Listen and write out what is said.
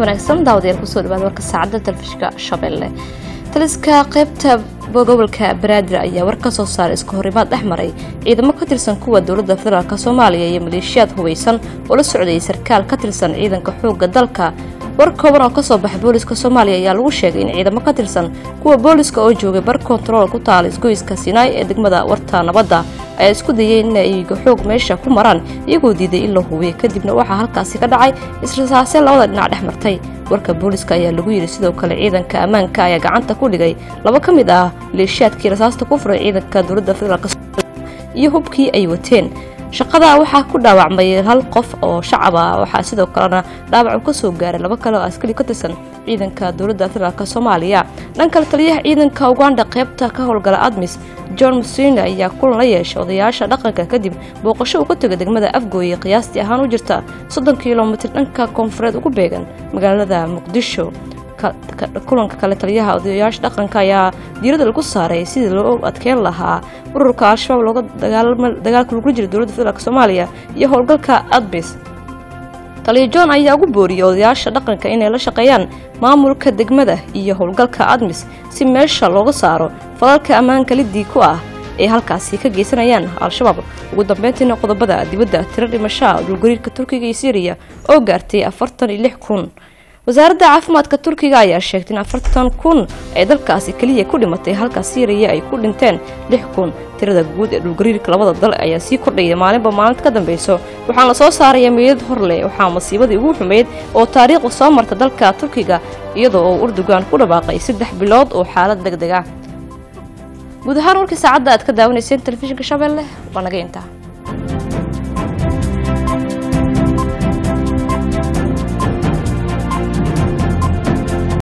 wanaagsan daawadayaal kusoo dhawaada warka saacadda telefishinka shabeelle taliska qaybta gobolka banaadir ayaa war ka soo saaray iska horimaad dhex maray ciidamo ka tirsan kuwa dowladda federaalk soomaaliya iyo maleeshiyaad hubaysan oo la socdayay sarkaal ka tirsan ciidanka xoogga dalka war kooban oo kasoo baxay booliska soomaaliya ayaa lagu sheegay in ciidamo ka tirsan kuwa booliska oo joogay bar kontarool ku taala isgoyska sinaai ee degmada warta nabadda ayaa isku dayeen in ay xoog meesha ku maraan iyagoo diiday in la hubiyo kadibna waxaa halkaasi ka dhacay israsaaseen labada dhinac dhex martay warka booliska ayaa lagu yidhi sidoo kale ciidanka ammaanka ayaa gacanta ku dhigay laba ka mid ah maleeshiyaadkii rasaasta ku furay ciidanka dowladda federaalk iyo hubkii ay wateen shaqada waxaa ku dhaawacmay hal qof oo shacab ah waxaa sidoo kalena dhaawac u kasoo gaaray laba kale oo askari ka tirsan ciidanka dowladda federaalk soomaaliya dhan kale taliyaha ciidanka uganda qaybta ka howlgala admis john musine ayaa kulan la yeeshay odayaasha dhaqanka kadib booqasho uu ka tegay degmada afgooye qiyaastii ahaan u jirta soddon kilomitir dhanka koonfureed ugu beegan magaalada muqdisho kulanka kale taliyaha odayaasha dhaqanka ayaa diirada lagu saaray sidii loo adkeyn lahaa ururka al-shabaab looga dagaalka lagula jira dowladda federaalk soomaaliya iyo howlgalka adbis taliya john ayaa ugu booriyey odayaasha dhaqanka inay la shaqeeyaan maamulka degmada iyo howlgalka admis si meesha looga saaro falalka ammaanka lidii ku ah ee halkaasi ka geysanayaan al-shabaab ugu dambeyntiina qodobada dibadda tiro dhimashaa dhulgariirka turkiga iyo syriya oo gaartay afartan iyo lix kun wasaaradda caafimaadka turkiga ayaa sheegtay in afartan kun ee dalkaasi keliya ku dhimatay halka syriya ay ku dhinteen lix kun tirada guud ee dhulgariirka labada dal ayaa sii kordhaya maalinba maalinta ka dambeyso waxaana la soo saaraya meydad hor leh waxaa masiibadii ugu xumeyd oo taariikhda soo marta dalka turkiga iyadoo uu urdugan ku dhawaaqay saddex bilood oo xaalad deg deg ah guud ahaan warkii saacadda aad ka daawanayseen telefishinka shabeelle waa naga intaa